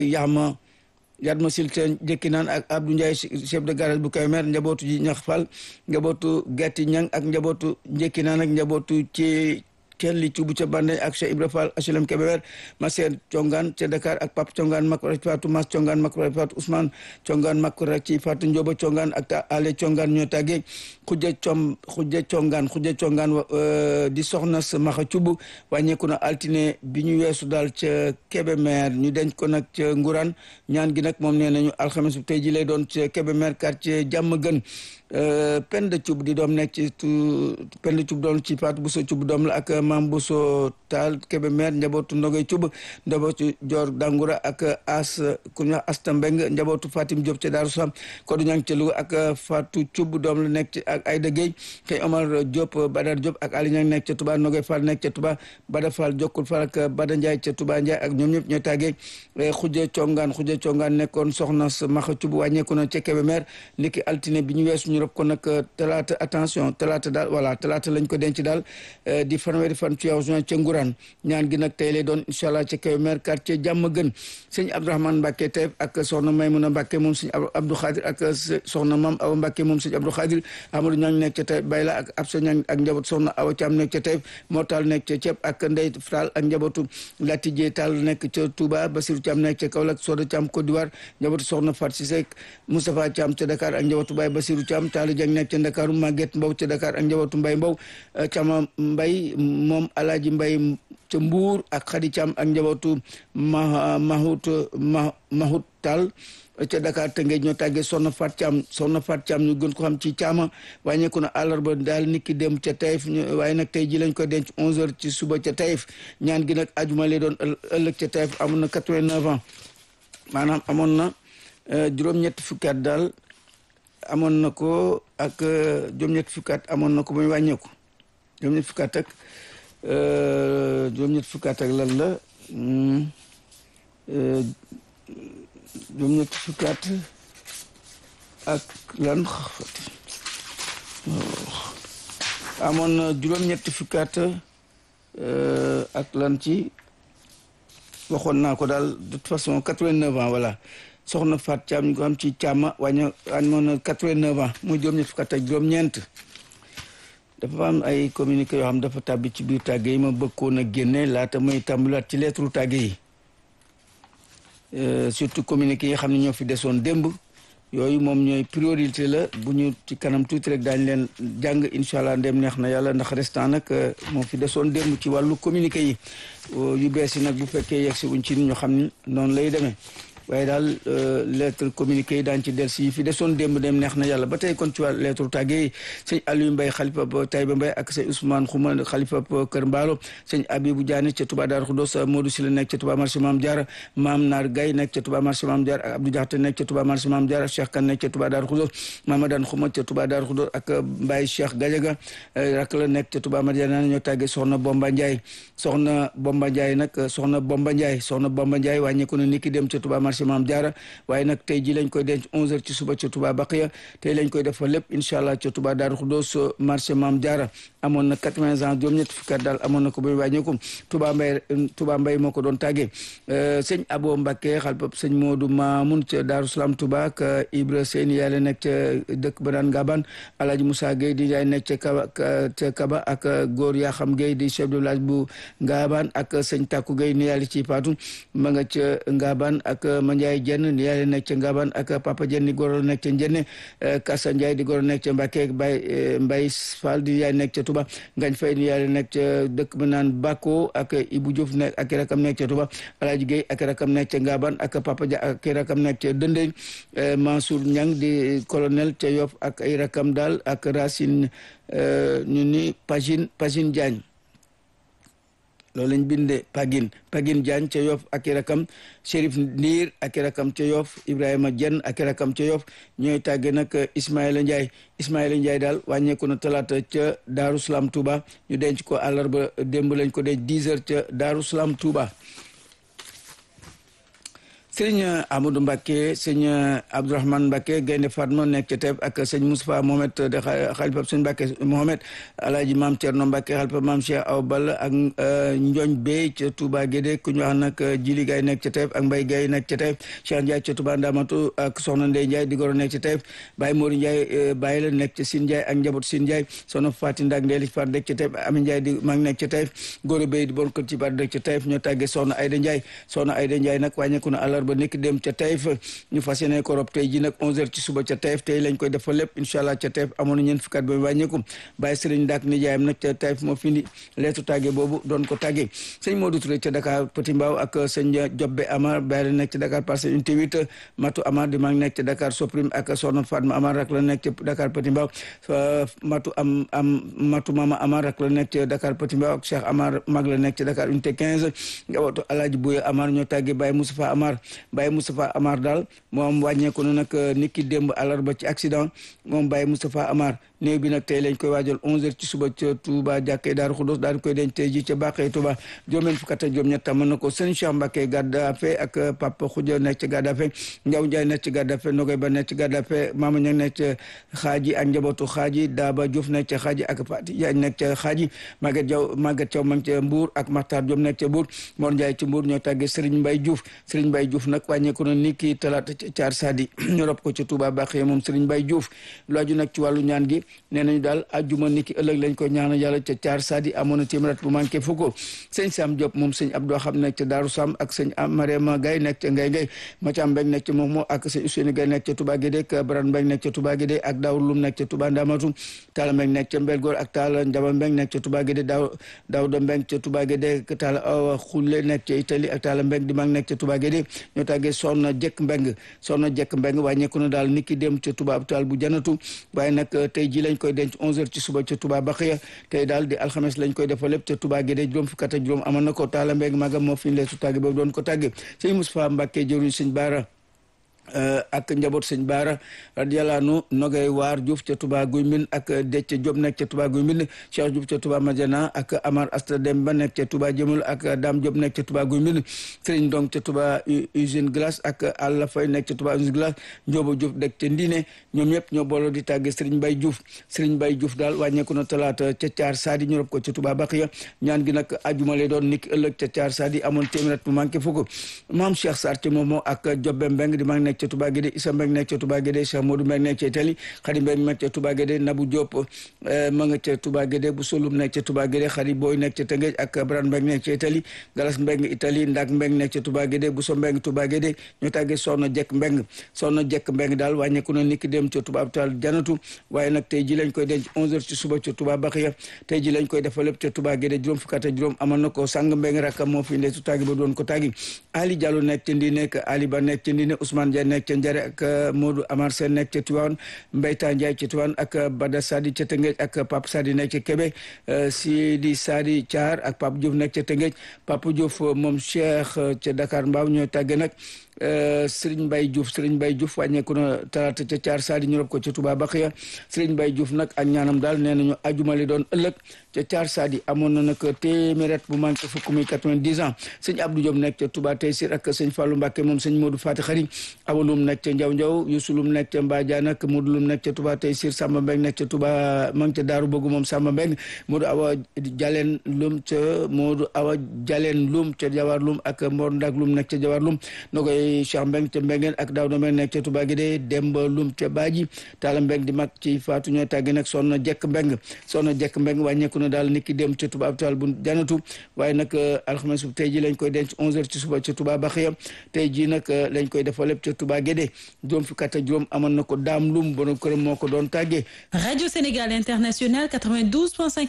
Yaxma Yatma Silten jëkki naan ak Abdou Ndiaye chef de garage bu Kébémer njabootu ji ñax fal njabootu Gatti Ñang ak njabootu njëkki naan ak njabootu ci kenn li cubu ca Bande ak Cheikh Ibra Fall HLM Kébémer Maseer Congaan ca Dakar ak Pape Congaan Makora ci Fatou Mas Congaan Makora ci Fatou Ousmane Congaan Makora ci Fatou Njoba Congaan ak Ale Congaan ñoo tàggee xujja com xujja Congaan xujja Congaan di soxna sa maxa cubu wàññeeku na altine bi ñu weesu daal ca Kébémer ñu denc ko nag ca Nguraan ñaan gi nag moom nee nañu alxames bu tey ji lay doon ca Kébémer quartier jàmm gën Penda Cub di doom nekk ci Penda Cub doom ci Fatou Bousso Cub doom la ak Mam Bousso Taal Kébémer njabootu Ndogoy Cub njabootu Dior Dangoura ak As ku ñu Asta Mbeng njabootu Fatim Diop ca Daaru Salaam Kodou Ñang ca Louga ak Fatou Cub doom la nekk ci ak Ayda Gueye kay Omar Diop Badar Diop ak Ali Ñang nekk ca Touba Ndogoy Fall nekk ca Touba Bada Fall Jokkul Fall ak Bada Ndiaye ca Touba Ndiaye ak ñoom ñëpp ñooy tàggee Xujja Congaan Xujja Congaan nekkoon soxna sa Maxa Cub wàññeeku na ca Kébémer niki altine bi ñu weesu rob ko nag talaata attention talaata daal voilà talaata lañ ko denc daal di fanweeri fan ci weeru juin ca Nguraan ñaan gi nag tey lay doon incha allah ca Kébémer quartier jàmm gën sëñ Abdourahmane Mbacke Taïf ak soxna Maymuna Mbacke moom sëñ Abdou Khadir ak soxna Mam Awa Mbacke moom sëñ Abdou Khadir Amadou Ñang nekk ca Taïf Bayla ak Absa Ñang ak njaboot soxna Awa Thiam nekk ca Taïf Mortal nekk ca Ceeb ak Ndey Fall ak njabootu Latijé Tall nekk ca Touba Basirou Thiam nekk ca Kaolack Soda Thiam Côte d'Ivoire njabootu soxna Fat Cissé Moustapha Thiam ca Dakar ak njabootu Baye Basirou Thiam Talla Dieng nekk ca Ndakaaru Maguette Mbow ca Dakar ak njabootu Mbay Mbow Cama Mbay moom Alaaji Mbay ca Mbuur ak Khady Thiam ak njabootu ma Mahut ma Mahut Tall ca Dakar te ngeen ñoo tàggee Soxna Fat Thiam Soxna Fat Thiam ñu gën ko xam ci Thiama wàññeeku na àllarba daal niki dem ca Taïf waaye nag tey ji lañ ko denc 11h ci suba ca Taïf ñaan gi nag ajuma lay doon ëllëg ca Taïf amoon na 89 ans maanaam amoon na juróom-ñetti fukki at daal amoon na ko ak juróom-ñetti fukki at amoon na ko ba ñu wàññeeku juróom-ñetti fukki at ak juróom-ñetti fukki at ak lan la juróom-ñetti fukki at ak lan amoon na juróom-ñetti fukki at ak lan ci waxoon naa ko daal de toute façon quatre-vingt-neuf ans voilà soxna Faat Caam ñu ko xam ci Caama wàññi amoon na quatre-vingt-neuf ans muy juróom-ñetti fukki at ak juróom-ñeent dafa am ay communiqué yoo xam dafa tàbbi ci biir tàgge yi ma bëggoon a génne laata muy tàmbalaat ci lettre tàgge yi surtout communiqué yi xam ne ñoo fi desoon démb yooyu moom ñooy priorité la bu ñu ci kanam tuuti rek daañu leen jàng incha allah ndem neex na yàlla ndax restant nag moo fi desoon démb ci wàllu communiqué yi yu bees yi nag bu fekkee yegg si wuñ ci ñu xam ni noonu lay demee waaye daal lettre communiqué yi daan ci del si fi desoon démb dem neex na yàlla ba tey kon ci wàllu lettre tàgge yi sëñ Aliou Mbaye xalifa ba Taïba Mbaye ak sëñ Ousmane Xuma xalifa ba Kër Mbaalo sëñ Abibou Diané ca Touba Darou Khoudoss Modou Sylla nekk ca Touba marché Mame Diarra Mame Nar Gaye nekk ca Touba marché Mame Diarra ak Abdou Diakhaté nekk ca Touba marché Mame Diarra Cheikh Kane nekk ca Touba Darou Khoudoss Mamadane Xuma ca Touba Darou Khoudoss ak Mbaye Cheikh Gadiaga rak la nekk ca Touba Madiana ñoo tàggee soxna Bomba Ndiaye soxna Bomba Ndiaye nag soxna Bomba Ndiaye soxna Bomba Ndiaye wàññeeku na niki dem ca Touba marché Mame Diarra waaye nag tey ji lañ koy denc 11h ci suba ca Touba Baqiya tey lañ koy defal lépp incha allah ca Touba Darou Khoudoss marché Mame Diarra amoon na 80 ans juróom-ñett fukki at daal amoon na ko ba wàññeeku Touba Mbaye Touba Mbaye moo ko doon tàggee sëñ Abo Mbacké xalpa sëñ Modou Mamoun ca Darou Salam Touba ak Ibra Seyni yàlla nekk ca dëkk ba daan Gaban Alhaji Moussa Gueye di yaay nekk ca Kaba ca Kaba ak góor yaa xam Gueye di chef de village bu Gaban ak sëñ Takou Gueye ni yàlla ci Fatou ma nga ca Gaban ak Mandiaye Dieng ni yàlla nekk ca Ngaban ak Papa Dieng di goro nekk ca Njenne Kassa Ndiaye di goro nekk ca Mbacké Baye Mbaye Fall di yaay nekk ca Touba Ngañ Faye ni yàlla nekk ca dëkk ba naan Bako ak Ibou Diouf nekk ak rakam nekk ca Touba Alhaji Gueye ak rakam nekk ca Ngaban ak Papa Dia ak rakam nekk ca Dëndéñ Mansour Niang di colonel ca Yoff ak ay rakam daal ak Racine ñu ni Pagine Pagine Diagne loolu lañ bindee Pagine Pagine Diagne ca Yoff ak i rakam Chérif Ndiir ak i rakam ca Yoff Ibrahima Dieng ak i rakam ca Yoff ñooy tàgge nag Ismaïla Ndiaye Ismaïla Ndiaye daal wàññeeku na talaata ca Daaru Salaam Touba ñu denc ko àllarba démb lañ ko denc 10 heures ca Daaru Salaam Touba sëñ Amadou Mbacke sëñ Abdourahmane Mbacke Gaynde Fatma nekk ca Taïf ak sëñ Moustapha Mohamed de xalifa sëñ Mbacke Mohamed alaaji maam Thierno Mbacke xalifa maam Cheikh Aw Balla ak Njooñ Bey ca Touba Guédé ku ñu wax nag Jili Gaye nekk ca Taïf ak Mbay Gaye nekk ca Taïf Cheikh Ndiaye ca Touba Ndamatu ak Soxna Ndey Ndiaye di goro nekk ca Taïf Baye Mori Ndiaye Baye la nekk ca Sine Ndiaye ak njabootu Sine Ndiaye soxna Faati Ndak Ndeeli Fat nekk ca Taïf Ami Ndiaye di mag nekk ca Taïf Góora Bey di bon kër ci baat nekk ca Taïf ñoo tàggee soxna Ayda Ndiaye soxna Ayda Ndiaye nag wàññeeku na àllarba nekk dem ca Taïf ñu fas yéene ko rob tey ji nag 11h ci suba ca Taïf tey lañ koy defal lépp incha allah ca Taïf amoon na ñeent fukkat ba wàññeeku Baye Serigne Ndak nijaayam nag ca Taïf moo findi leetu tàggee boobu doon ko tàggee sëñ Modou Touré ca Dakar Petit Mbao ak sëñ Jobbe Amar Baye la nekk ca Dakar Parcelles Unité 8 Matou Amar di mag nekk ca Dakar Soprim ak soxna Fatma Amar rak la nekk ca Dakar Petit Mbao Matou am am Matou Mama Amar rak la nekk ca Dakar Petit Mbao ak Cheikh Amar mag la nekk ca Dakar Unité 15 njabootu Alaaji Bouye Amar ñoo tàggee Baye Moustapha Amar Baye Moustapha Amar daal moom wàññeeku na nag niki démb àllarba ci accident moom Baye Moustapha Amar néew bi nag tey lañ koy waajal 11h ci suba ca Touba jàkkee Daaru Xudos daal di koy denc tey ji ca Bàqee Touba juróom-benn fukk ak juróom-ñett mën na ko sëñ Cheikh Mbacke Gaddafe ak Papa Khoudia nekk ci Gaddafe Ndiaw Ndiaye nekk ci Gaddafe Nogoy Ba nekk ci Gaddafe Mama Ñang nekk ci Xaaji ak njabootu Xaaji Daba Diouf nekk ci Xaaji ak Fati Diagne nekk ci Xaaji Maguette Diaw Maguette Thiaw ma ngi ca Mbour ak Makhtar Diop nekk ca Mbour Mor Ndiaye ci Mbour ñoo tàggee Serigne Mbaye Diouf Serigne Mbaye Diouf nag wàññeeku na ni ki talaata ca Caar Sadi ñu rob ko ci Touba Bàqee moom Serigne Mbaye Diouf lu aju nag ci wàllu ñaan gi nee nañu daal ajjuma niki ëllëg lañ ko ñaanal yàlla ca caar sadi amoon na téeméer bu manqué fukk sëñ Sam Diop moom sëñ Abdou xam nekk ca Daaru Sam ak sëñ Mariama Gaye nekk ca Ngay Ngay Mathiam Mbeng nekk ca Momo ak sëñ Ousseynou Gaye nekk ca Touba Guédé ak Baran Mbeng nekk ca Touba Guédé ak Daawur Lum nekk ca Touba Ndamatu Talla Mbeng nekk ca Mbelgoor ak Talla Njaba Mbeng nekk ca Touba Guédé Daaw Daawda Mbeng ca Touba Guédé ak Talla Awa Xulle nekk ca Italie ak Talla Mbeng di mag nekk ca Touba Guédé ñoo tàggee Soxna Jekk Mbeng Soxna Jekk Mbeng wàññeeku na daal niki dem ca Touba hôpital bu janatu waaye nag tey ji lañ koy denc 11h ci suba ca Touba Baxiya tey daal di alxames lañ koy defal lépp ca Touba Guédé juróom fukk ak juróom amoon na ko taala mbéeg magam moo fi ñu leesu tàgge boobu doon ko tàgge sëñ Moustapha Mbacke jëruñ sëñ Baara ak njaboot sëñ Baara radiyallahu anhu Nogay Waar Diouf ca Touba Guy Mbind ak Decce Diop nekk ca Touba Guy Mbind Cheikh Diouf ca Touba Madiana ak Amar Asta Demba nekk ca Touba Jëmul ak Dame Diop nekk ca Touba Guy Mbind Serigne Ndong ca Touba usine glace ak Alla Fay nekk ca Touba usine glace Ndiobo Diouf dekk ca Ndine ñoom ñëpp ñoo booloo di tàgge Serigne Baye Diouf Serigne Baye Diouf daal wàññeeku na talaata ca Caar Sadi ñu rob ko ca Touba Baxiya ñaan gi nag ajuma lay doon niki ëllëg ca Caar Sadi amoon téeméer bu manqué fukk Maam Cheikh Sarr ca Momo ak Jobbe Mbeng di mag nekk ca Touba Guédé Issa Mbeng nekk ca Touba Guédé Cheikh Modou Mbeng nekk ca Italie Khady Mbeng nekk ca Touba Guédé Nabou Diop ma nga ca Touba Guédé bu Solum nekk ca Touba Guédé Khady Boy nekk ca Tëngéej ak Bran Mbeng nekk ca Italie Galas Mbeng Italie Ndak Mbeng nekk ca Touba Guédé bu so Mbeng Touba Guédé ñu tàggee Soxna Jekk Mbeng Soxna Jekk Mbeng daal wàññeeku na niki dem ca Touba hôpital Janatu waaye nag tey ji lañ koy denc 11h ci suba ca Touba Baxiya tey ji lañ koy defal lépp ca Touba Guédé juróom fukk ak juróom amoon na ko sang Mbeng rakkam moo fi ndeetu tàggi ba doon ko tàggi Ali Diallo nekk ca Ndine ak Ali Ba nekk ca Ndine Ousmane Dia nekk ca Njare ak Modou Amar Sène nekk ca Tivaouane Mbayta Ndiaye ca Tivaouane ak Bada Sadi ca Tëngéej ak Pape Sadi nekk ca Kébé Sidi Sadi Thiar ak Pape Diouf nekk ca Tëngéej Pape Diouf moom Cheikh ca Dakar Mbaaw ñoo tàgge nag Serigne Mbaye Diouf Serigne Mbaye Diouf wàññeeku na talaata ca Thiar Sadi ñu rob ko ca Touba Baxiya Serigne Mbaye Diouf nag ak ñaanam daal nee nañu ajumali doon ëllëg ca Thiar Sadi amoon na nag téeméer bu manqué fukk muy 90 ans sëñ Abdou Diop nekk ca Touba Taysir ak sëñ Fallou Mbacke moom sëñ Modou Fati Xari awalum nekk ca Njaw Njaw Yusulum nekk ca Mbadiane ak Modou Lum nekk ca Touba Taysir Samba Mbeng nekk ca Touba ma ngi ca Daaru Bëgg moom Samba Mbeng Modou Awa Jaleen Lum ca Modou Awa Jaleen Lum ca Jawar Lum ak Mor Ndak Lum nekk ca Jawar Lum nokoy Cheikh Mbeng ca Mbengeen ak Daawda Mbeng nekk ca Touba Guédé Demba Lum ca Baaji Talla Mbeng di mag ci Faatu ñoo tàgge nag Soxna Jekk Mbeng Soxna Jekk Mbeng wàññeeku na daal niki dem ca Touba hôpital bu janatu waaye nag alxames bu tey ji lañ koy denc 11h ci suba ca Touba Baxiya tey ji nag lañ koy defal lépp ca Touba Guédé juróom fukk ak juróom amoon na ko daam lum borom këram moo ko doon tàggee Radio Sénégal International 92.5